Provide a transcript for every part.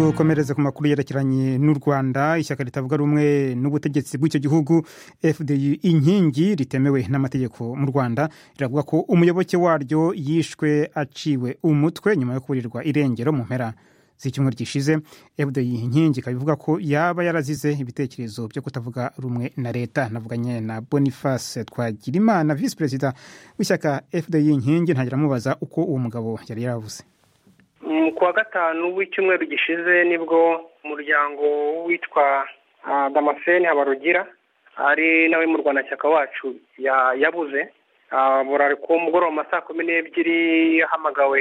dukomereze ku makuru yerekeranye n'u rwanda ishyaka ritavuga rumwe n'ubutegetsi bw'icyo gihugu fdi inkingi ritemewe n'amategeko mu rwanda riravuga ko umuyoboke waryo yishwe aciwe umutwe nyuma yo kurirwa irengero mu mpera z'icyumweru gishize fdi inkingi ikaba ivuga ko yaba yarazize ibitekerezo byo kutavuga rumwe na leta navuganye na boniface twagirimana visi perezida w'ishyaka fdi inkingi ntagira amubaza uko uwo mugabo yari yaravuze kuwa gatanu w'icyumweru gishize nibwo umuryango witwa damascene habarugira ari nawe murwanashyaka wacu yabuze burari ku mugoroba ma saa kumi n'ebyiri yahamagawe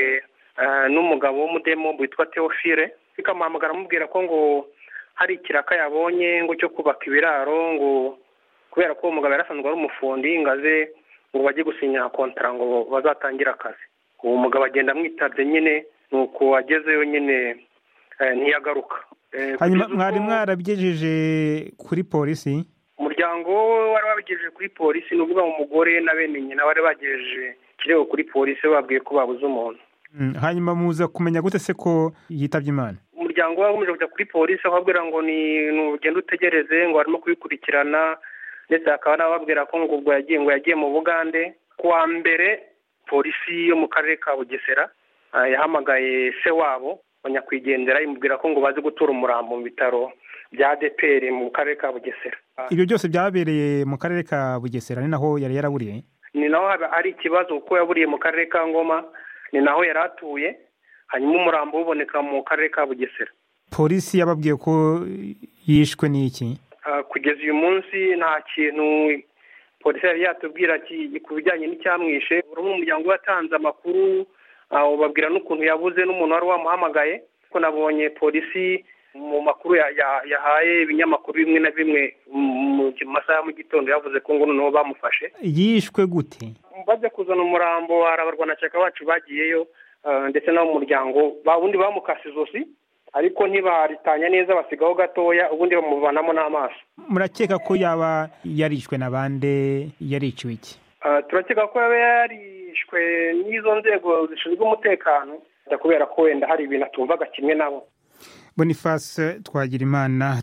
n'umugabo w'umudemo witwa teofile bikamuhamagara amubwira ko ngo hari ikiraka yabonye ngo cyo kubaka ibiraro ngo kubera ko uwo mugabo yarasanzwe ari umufundi ngaze ngo bajye gusinya kontara ngo bazatangire akazi uwo mugabo agenda amwitabye nyine nuko agezeyo nyine ntiyagaruka hanyuma mwari mwarabigejeje kuri polisi umuryango wari wabigejeje kuri polisi ni ukuvuga ngo umugore na bene nyina bari bagejeje ikirego kuri polisi babwiye ko babuze umuntu hanyuma muza kumenya gute se ko yitabye imana umuryango we wakomeje kujya kuri polisi ababwira ngo ni ugende utegereze ngo harimo kubikurikirana ndetse hakaba n'ababwira ko ngo ubwo yagiye ngo yagiye mu bugande kuwa mbere polisi yo mu karere ka bugesera yahamagaye se wabo nyakwigendera imubwira ko ngo baze gutura umurambo mu bitaro bya deperi mu karere ka bugesera ibyo byose byabereye mu karere ka bugesera ni naho yari yaraburiye ni naho hari ikibazo kuko yaburiye mu karere ka ngoma ni naho yari atuye hanyuma umurambo uboneka mu karere ka bugesera polisi yababwiye ko yishwe n'iki kugeza uyu munsi nta kintu polisi yari yatubwira ku bijyanye n'icyamwishe buri umuryango watanze amakuru babwira n'ukuntu yabuze n'umuntu wari wamuhamagaye ko nabonye polisi mu makuru yahaye ibinyamakuru bimwe na bimwe mu masaha ya mu gitondo yavuze ko ngo noneho bamufashe yishwe gute bajya kuzana umurambo hari abarwanashyaka bacu bagiyeyo ndetse n'ab'umuryango ubundi bamukase izosi ariko ntibaritanya neza basigaho gatoya ubundi bamuvanamo n'amaso murakeka ko yaba yarishwe na bande yariciwe iki turakeka ko yaba yarishwe n'izo nzego zishinzwe umutekano kubera ko wenda hari ibintu atumvaga kimwe nabo boniface twagira imana